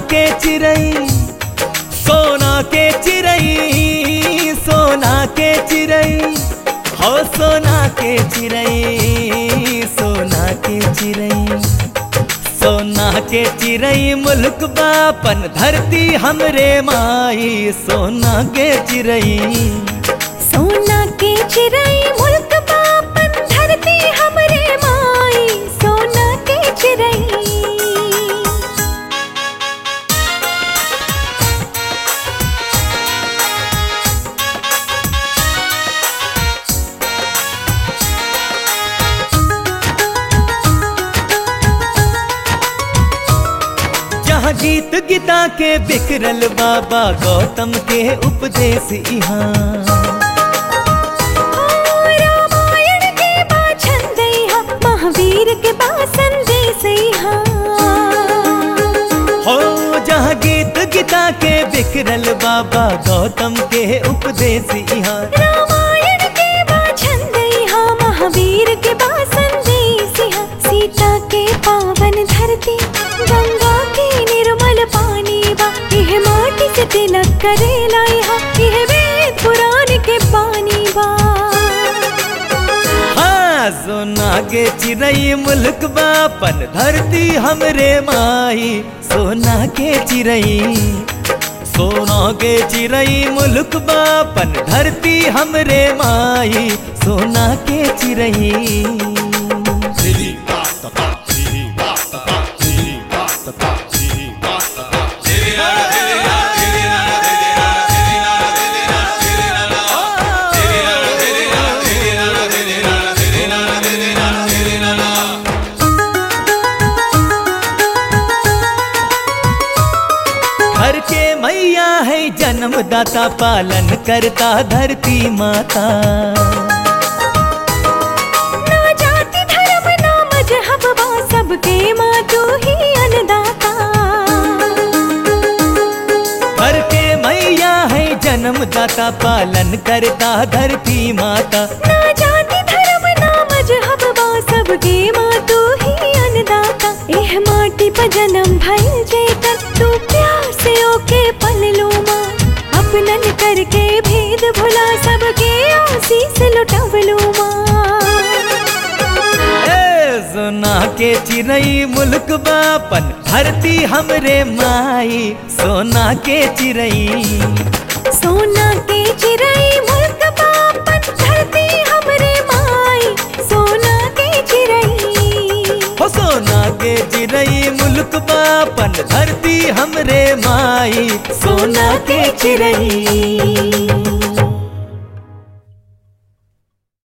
के चिरई सोना के चिरई सोना के चिरई हो सोना के चिरई सोना के चिरई सोना के चिरई मुल्क बापन धरती हमरे माई सोना के चिरई सोना के चिरई मुल्क बापन धरती हमरे माई सोना के चिरई जहाँ गीत गीता के बिखरल बाबा गौतम के उपदेश यहाँ रामायण के बा छंदैहा महावीर के बा संदेशैहा हो जहाँ गीत गीता के बिखरल बाबा गौतम के उपदेश यहाँ रामायण के बा छंदैहा महावीर के बा संदेशहा सीता के पावन धरती गंगा के निर्मल पानी बा यह माटी से तिलक करे लाइहा यह वेद पुराण के पानी बा हाँ सोना के चिरई मुल्क बापन धरती हमरे माई सोना के चिरई सोना के चिरई मुल्क बापन धरती हमरे माई सोना के चिरई घर के मैया है जन्मदाता पालन करता धरती माता ना जाति धर्म ना मजहब बा सबके माँ तू ही अन्नदाता घर के मैया है जन्मदाता पालन करता धरती माता ना जाति धर्म ना मजहब बा सबके माँ तू ही अन्नदाता एह माटी पर जन्म भइल जेकर तू प्यार से ओके पल लो माँ अपनन करके भेद भुला सबके आशीष लुटवलो माँ ए सोना के चिरई मुल्क बापन धरती हमरे माई सोना के चिरई सोना के चिरई मुल्क बापन धरती हमरे माई सोना के चिरई हो सोना के चिरई मुल्क बापन धरती हमरे माई सोना के चिरई